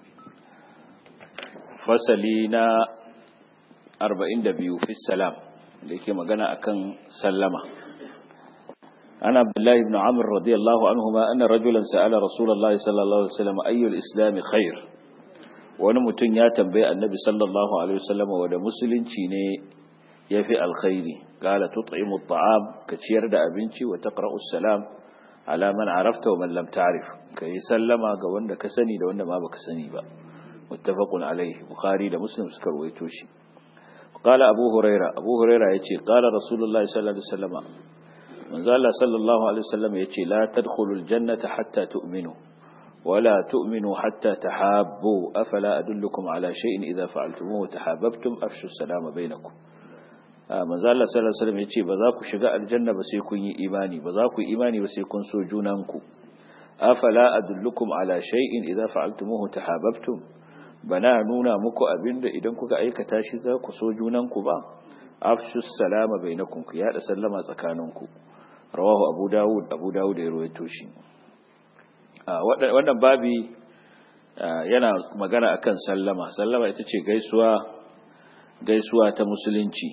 فصلنا أربعين دبيو في السلام لكي مغانا أكن سلمة عن عبد الله بن عمرو رضي الله عنهما أن رجلا سأل رسول الله صلى الله عليه وسلم أي الإسلام خير wani mutum ya tambaye annabi sallallahu alaihi wasallam wanda musulunci ne yafi alkhairi qala tut'imu at'am ka ciyar da abinci wa taqra'u salam ala man arafta wa man lam ta'rif kai sallama ga wanda ka sani da wanda ma baka sani ba muttafaqun alaihi bukhari da muslim suka rawaito shi qala abu huraira abu huraira yace qala rasulullahi sallallahu alaihi wasallam manzo Allah sallallahu alaihi wasallam yace la tadkhulul jannata hatta tu'minu ولا تؤمنوا حتى تحابوا أفلا أدلكم على شيء إذا فعلتموه تحاببتم أفشوا السلام بينكم manzo Allah sallallahu alaihi wasallam yace ba za ku shiga aljanna ba sai kun yi imani ba za ku yi imani ba sai kun so junanku afala adullukum ala shay'in idza fa'altumuhu tahabbtum bana nuna muku abinda idan kuka aikata shi za ku so junanku ba afshu salama bainakum ku yada sallama tsakaninku rawahu abu dawud abu dawud ya rawaito shi wannan babi yana magana akan sallama sallama ita ce gaisuwa gaisuwa ta musulunci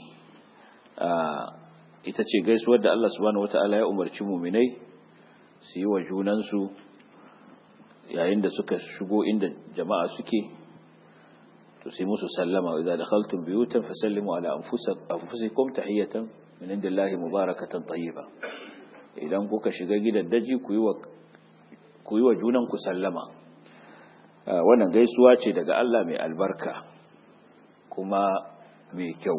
ita ce gaisuwar da Allah subhanahu wata'ala ya umarci muminai su yi wa junansu yayin da suka shigo inda jama'a suke to sai musu sallama wa idza dakhaltum buyutan fasallimu ala anfusikum tahiyatan min indillahi mubarakatan tayyiba idan kuka shiga gidan daji ku yi wa ku yi wa junanku sallama wannan gaisuwa ce daga Allah mai albarka kuma mai kyau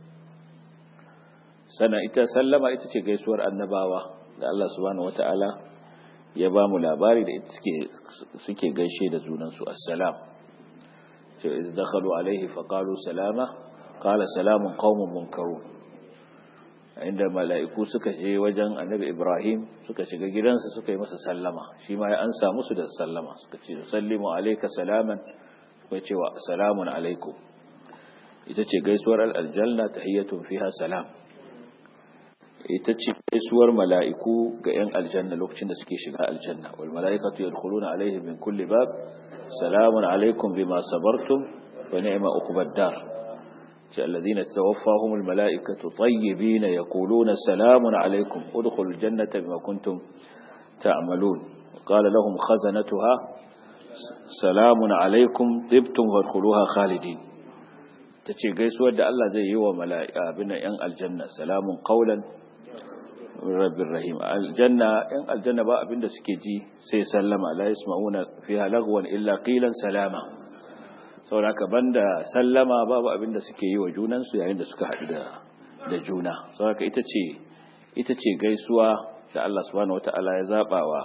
sana ita sallama ita ce gaisuwar annabawa da Allah subhanahu wata'ala ya ba mu labari da ita suke suke gaishe da junansu assalam ce idza dakhalu alaihi faqalu salama qala salamun qaumun munkarun inda mala'iku suka je wajen annabi Ibrahim suka shiga gidansa suka yi masa sallama shi ma ya ansa musu da sallama suka ce sallimu alayka salaman suka ce wa salamun alaikum ita ce gaisuwar aljanna tahiyyatun fiha salam ita ce gaisuwar mala'iku ga ‘yan aljanna lokacin da suke shiga aljanna wal mala'ikatu yadkhuluna alaihim min kulli bab salamun alaikum bima sabartum wa ni'ma uqbad dar ce alladhina tawaffahumul mala'ikatu tayyibin yaquluna salamun alaikum udkhulul jannata bima kuntum ta'malun qala lahum khazanatuha salamun alaikum tibtum wadkhuluha khalidin tace gaisuwar da Allah zai yi wa mala'ika bin ‘yan aljanna salamun qawlan rabbir rahim aljanna in aljanna ba abinda suke ji sai sallama la yasma'una fiha lagwan illa qilan salama saboda banda sallama babu abinda suke yi wa junan su yayin da suka haɗu da da juna saboda ita ce ita ce gaisuwa da Allah subhanahu wataala ya zaba wa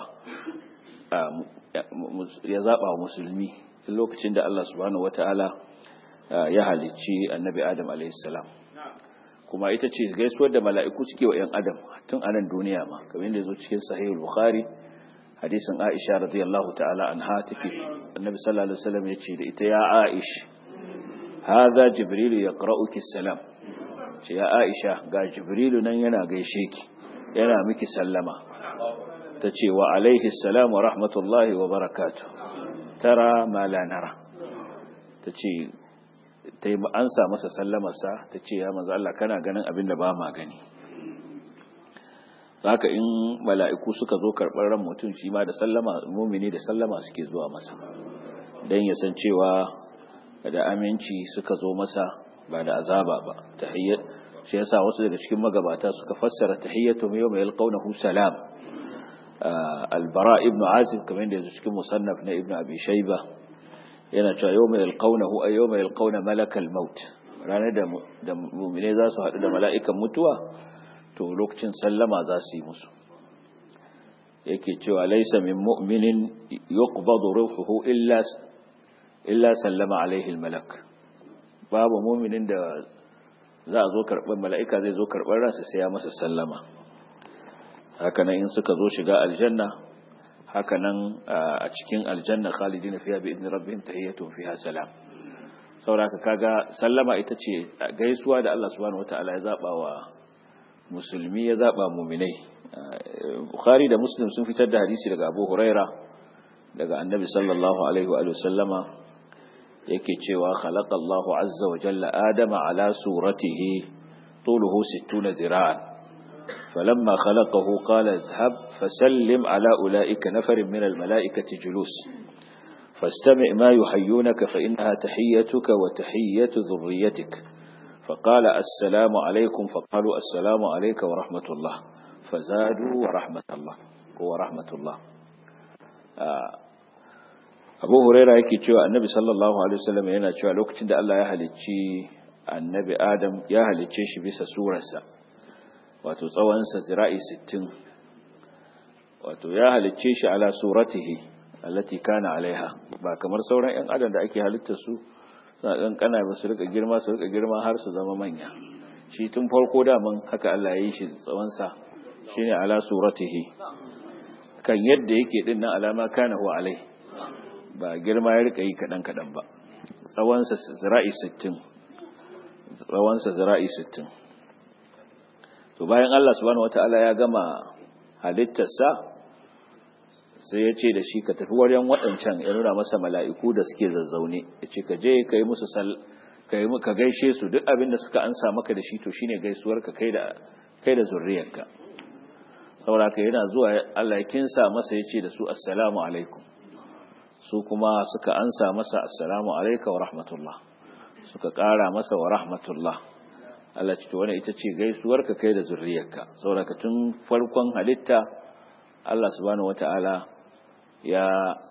ya zaba wa musulmi tun lokacin da Allah subhanahu wataala ya halicci annabi Adam alaihi salam kuma ita ce gaisuwar da mala'iku suke wa ‘yan adam tun a nan duniya ma kamar yadda zo cikin sahihul bukhari hadisin aisha radiyallahu ta'ala an ha take annabi sallallahu alaihi wasallam ya ce da ita ya aish hadha jibrilu yaqra'uki salam ce ya aisha ga jibrilu nan yana gaishe ki yana miki sallama ta ce wa alaihi salam wa rahmatullahi wa barakatuh tara ma la nara ta ce ta yi ansa masa sallamarsa ta ce ya manzo Allah kana ganin abin da ba ma gani haka in mala'iku suka zo karɓar ran mutum shi ma da sallama mumini da sallama suke zuwa masa don ya san cewa da aminci suka zo masa ba da azaba ba tahiyyat shi yasa wasu daga cikin magabata suka fassara tahiyyatu yawma yalqawnahu salam albara ibnu azib kamar da yanzu cikin musannaf na ibnu abi shayba yana cewa yau mai alƙaunahu a yau mai alƙauna malakal maut ranar da mummune za su haɗu da mala'ikan mutuwa to lokacin sallama za su yi musu yake cewa laisa min mu'minin yuqbadu ruhuhu illa illa sallama alaihi malak babu mu'minin da za a zo karɓar mala'ika zai zo karɓar ransa sai ya masa sallama hakanan in suka zo shiga aljanna hakanan a cikin aljanna khalidina fiha bi idni rabbihim tahiyyatuhum fiha salam sauraka kaga sallama ita ce gaisuwa da Allah subhanahu wataala ya zaba wa musulmi ya zaba mu'minai bukhari da muslim sun fitar da hadisi daga abu huraira daga annabi sallallahu alaihi wa sallama yake cewa khalaqa Allahu azza wa jalla adama ala suratihi طوله ستون ذراعا فلما خلقه قال اذهب فسلم على أولئك نفر من الملائكة جلوس فاستمع ما يحيونك فإنها تحيتك وتحية ذريتك فقال السلام عليكم فقالوا السلام عليك ورحمة الله فزادوا ورحمة الله ورحمة الله abu huraira yake cewa annabi sallallahu alaihi wasallam yana cewa lokacin da Allah ya halicci annabi adam ya halicce shi bisa surarsa wato tsawonsa zira'i 60 wato ya halicce shi ala suratihi allati kana alaiha ba kamar sauran yan adam da ake halitta su suna kankana ba su rika girma su rika girma har su zama manya shi tun farko daman haka Allah ya yi shi tsawonsa shine ala suratihi kan yadda yake din nan alama kana huwa alai ba girma ya rika yi kadan kadan ba tsawonsa zira'i 60 tsawonsa zira'i 60 to bayan Allah subhanahu wataala ya gama halittarsa sai ya ce da shi ka tafi wajen waɗancan ya nuna masa mala'iku da suke zazzaune ya ce ka je ka yi musu ka gaishe su duk abin da suka ansa maka da shi to shine gaisuwar ka kai da kai da zurriyarka saboda ka yana zuwa Allah ya kinsa masa ya ce da su assalamu alaikum su kuma suka ansa masa assalamu alaika wa rahmatullah suka ƙara masa wa rahmatullah Allah ce wani ita ce gaisuwar ka kai da zurriyarka saboda ka tun farkon halitta Allah subhanahu wata'ala ya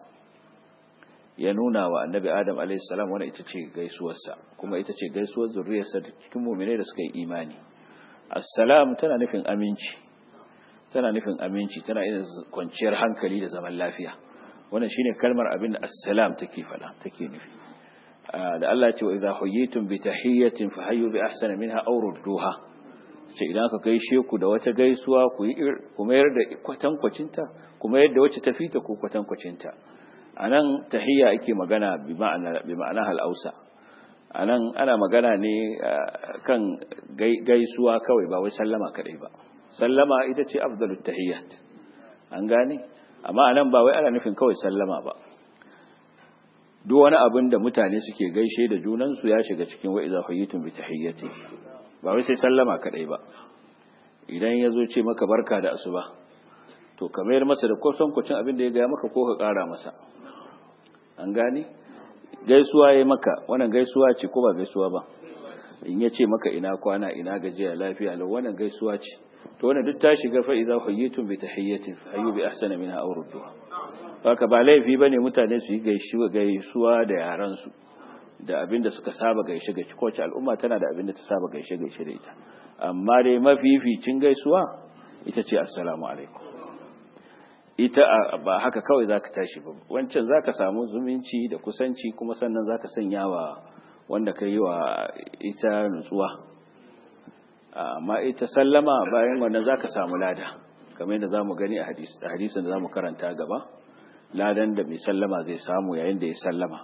ya nuna wa annabi Adam alayhi salam wani ita ce gaisuwarsa kuma ita ce gaisuwar zurriyarsa cikin mu'minai da suka yi imani assalam tana nufin aminci tana nufin aminci tana yin kwanciyar hankali da zaman lafiya wannan shine kalmar abin da assalam take fada take nufi da Allah ya ce wa idza huyitum bi tahiyyatin fahayyu bi ahsana minha aw rudduha ce idan aka gaishe ku da wata gaisuwa ku yi ku mayar da kwatankwacinta kuma yadda wacce ta fita ku kwatankwacinta anan tahiyya ake magana bi ma'ana bi ma'ana hal-ausa anan ana magana ne kan gaisuwa kawai ba wai sallama kadai ba sallama ita ce afdalut tahiyyat an gane amma anan ba wai ana nufin kawai sallama ba duk wani abin da mutane suke gaishe da junansu ya shiga cikin wa idza hayyitum bi tahiyyati ba wai sai sallama kadai ba idan ya zo ce maka barka da asuba to ka mayar masa da kusan kucin abin da ya gaya maka ko ka kara masa an gane gaisuwa ya maka wannan gaisuwa ce ko ba gaisuwa ba in ya ce maka ina kwana ina gajiya lafiya lau wannan gaisuwa ce to wannan duk ta shiga fa idza hayyitum bi tahiyyatin fa hayyu bi ahsana minha aw rudduha haka ba laifi bane mutane su yi gaisuwa da yaran su da abin da suka saba gaishe gaishe kowace al'umma tana da abin da ta saba gaishe gaishe da ita amma dai mafificin gaisuwa ita ce assalamu alaikum ita ba haka kawai zaka tashi ba wancan zaka samu zumunci da kusanci kuma sannan zaka sanya wa wanda ka yi wa ita nutsuwa amma ita sallama bayan wannan zaka samu lada kamar yadda zamu gani a hadisin da zamu karanta gaba ladan da mai sallama zai samu yayin da ya sallama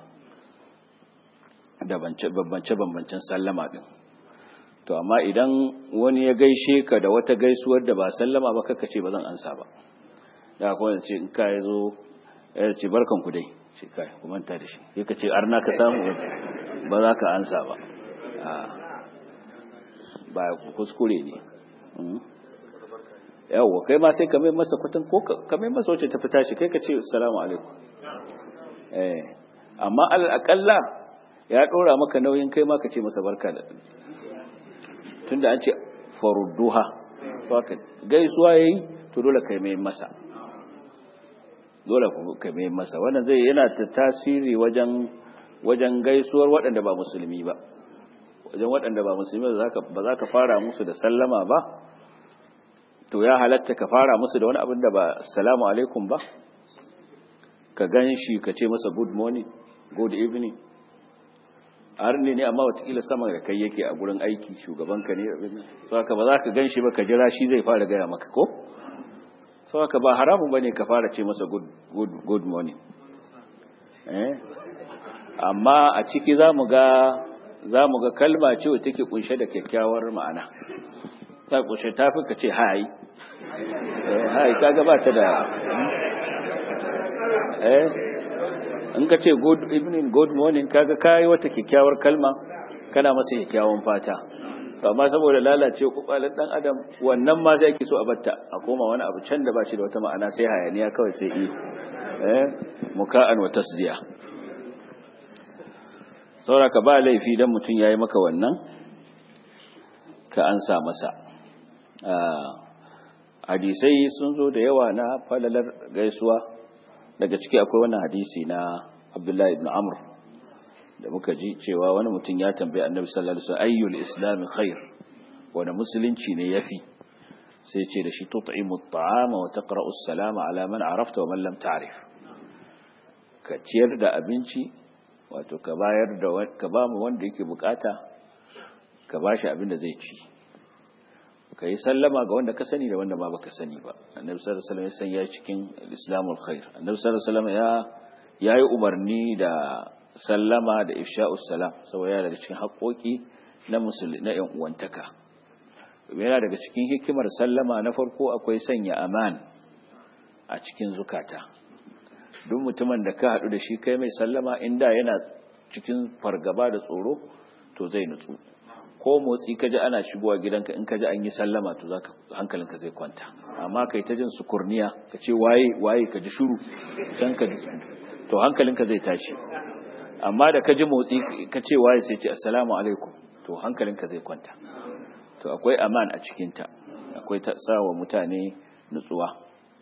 da bambance-bambancen sallama din to amma idan wani ya gaishe ka da wata gaisuwar da ba sallama ba kaka ce ba zan ansa ba da kuma ce in ka ya zo ya ce barkan ku dai ce kai ku manta da shi sai ka ce arna ka samu ba za ka ansa ba ba kuskure ne yawwa kai ma sai ka mai masa kwatan ko ka mai masa wacce ta fita shi kai ka ce assalamu alaikum eh amma alal aqalla ya ɗora maka nauyin kai ma ka ce masa barka da tunda an ce farudduha haka gaisuwa yayi to dole kai mai masa dole kai mai masa wannan zai yana da tasiri wajen wajen gaisuwar waɗanda ba musulmi ba wajen waɗanda ba musulmi ba za ka fara musu da sallama ba to ya halatta ka fara musu da wani abin da ba salamu alaikum ba ka gan shi ka ce masa good morning good evening har ne ne amma watakila sama da kai yake a gurin aiki shugabanka ne abin so haka ba za ka gan shi ba ka jira shi zai fara gaya maka ko so haka ba haramun ba ne ka fara ce masa good, good, good morning eh? amma a ciki za mu ga za mu ga kalma ce wata take kunshe da kyakkyawar ma'ana ta kunshe ta fi ka ce hai hai kaga ba ta da eh in ka ce good evening good morning kaga kai wata kyakkyawar kalma kana masa kyakkyawan fata to amma saboda lalace kubalan dan adam wannan ma zai so a batta a koma wani abu can da ba shi da wata ma'ana sai hayaniya kawai sai yi eh muka'an wa tasdiya saura ka ba laifi dan mutum yayi maka wannan ka ansa masa hadisai sun zo da yawa na falalar gaisuwa daga ciki akwai wannan hadisi na Abdullahi ibn Amr da muka ji cewa wani mutum ya tambaye Annabi sallallahu alaihi wasallam ayyul islam khair wani musulunci ne yafi sai ce da shi tut'imu at-ta'ama wa taqra'u as-salama ala man arafta wa man lam ta'rif ka ciyar da abinci wato ka bayar da ka ba mu wanda yake bukata ka bashi abin da zai ci ka yi sallama ga wanda ka sani da wanda ba baka sani ba annabi sallallahu alaihi wasallam ya cikin islamul khair annabi sallallahu alaihi wasallam ya yayi umarni da sallama da ifsha'us salam saboda yana daga cikin haƙoƙi na musulmi na ƴan uwantaka yana daga cikin hikimar sallama na farko akwai sanya aman a cikin zukata duk mutumin da ka haɗu da shi kai mai sallama inda yana cikin fargaba da tsoro to zai nutsu ko motsi ka ji ana shigowa gidanka in ka ji an yi sallama to zaka hankalinka zai kwanta amma kai ta jin sukurniya ka ce waye waye ka ji shiru can ka ji to hankalinka zai tashi amma da ka ji motsi ka ce waye sai ce assalamu alaikum to hankalinka zai kwanta to akwai aman a cikinta akwai ta sawa mutane nutsuwa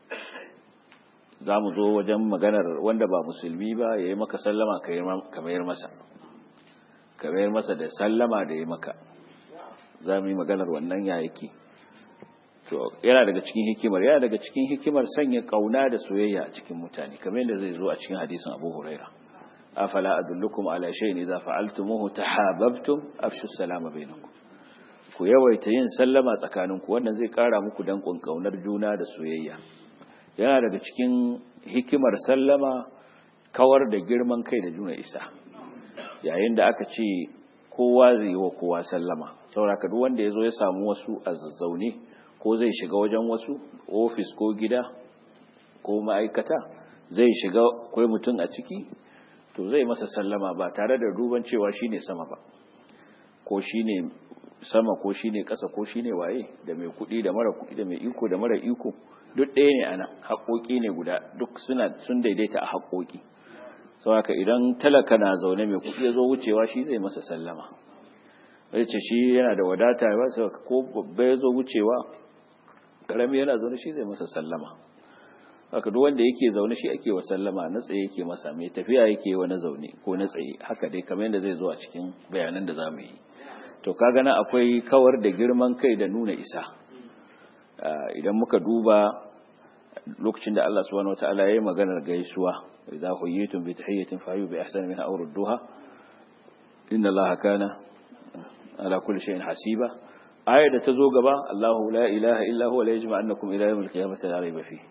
za mu zo wajen maganar wanda ba musulmi ba ya yi maka sallama ka mayar masa ka mayar masa da sallama da ya maka za mu yi maganar wannan ya yake to yana daga cikin hikimar yana daga cikin hikimar sanya kauna da soyayya a cikin mutane kamar yadda zai zo a cikin hadisin Abu Huraira afala adullukum ala shay'in idza fa'altumuhu tahabbtum afshu salama bainakum ku yawaita yin sallama tsakaninku wannan zai kara muku dankon kaunar juna da soyayya yana daga cikin hikimar sallama kawar da girman kai da juna isa yayin da aka ce kowa zai yi wa kowa sallama sauraka duk wanda ya zo ya samu wasu a zazzaune ko zai shiga wajen wasu ofis ko gida ko ma'aikata zai shiga kwai mutum a ciki to zai masa sallama ba tare da duban cewa shine sama ba ko shine sama ko shine ƙasa ko shine waye da mai kuɗi da mara kuɗi da mai iko da mara iko duk ɗaya ne ana haƙoƙi ne guda duk suna sun daidaita a haƙoƙi saboda idan talaka na zaune mai kuɗi ya zo wucewa shi zai masa sallama zai ce shi yana da wadata ba sai ko babba ya zo wucewa karami yana zaune shi zai masa sallama haka duk wanda yake zaune shi ake wa sallama na tsaye yake masa mai tafiya yake wa na zaune ko na tsaye haka dai kamar yadda zai zo a cikin bayanan da za mu yi to kaga na akwai kawar da girman kai da nuna isa idan muka duba lokacin da Allah subhanahu wataala yayi maganar gaisuwa idza huyitum bi tahiyatin fahayu bi ahsani minha aw rudduha inna Allaha kana ala kulli shay'in hasiba ayar da ta zo gaba Allahu la ilaha illa huwa la yajma'annakum ila yawmil qiyamati la rayba fi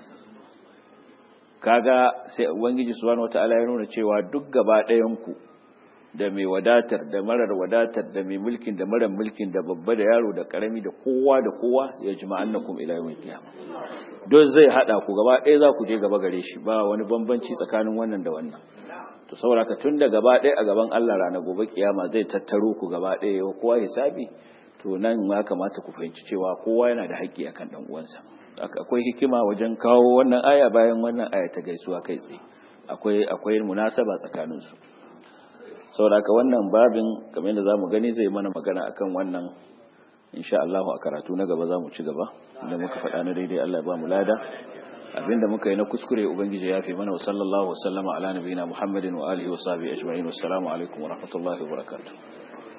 kaga sai ubangiji subhanahu wataala ya nuna cewa duk gaba ɗayan ku da mai wadatar da marar wadatar da mai mulkin da marar mulkin da babba da yaro da karami da kowa da kowa ya jima'annakum ila yawmil qiyamah don zai hada ku gaba ɗaya za ku je gaba gare shi ba wani bambanci tsakanin wannan da wannan to saboda ka tun da gaba ɗaya a gaban Allah rana gobe kiyama zai tattaro ku gaba ɗaya yau kowa hisabi to nan ma kamata ku fahimci cewa kowa yana da haƙƙi akan dan uwansa akwai hikima wajen kawo wannan aya bayan wannan aya ta gaisuwa kai tsaye akwai akwai munasaba tsakanin su saboda ka wannan babin kamar yadda zamu gani zai mana magana akan wannan insha Allah a karatu na gaba zamu ci gaba idan muka faɗa na daidai Allah ya ba mu lada abinda muka yi na kuskure ubangiji ya fi mana wa sallallahu wa sallama ala nabiyina muhammadin wa alihi wa sahbihi ajma'in wassalamu alaikum wa rahmatullahi wa barakatuh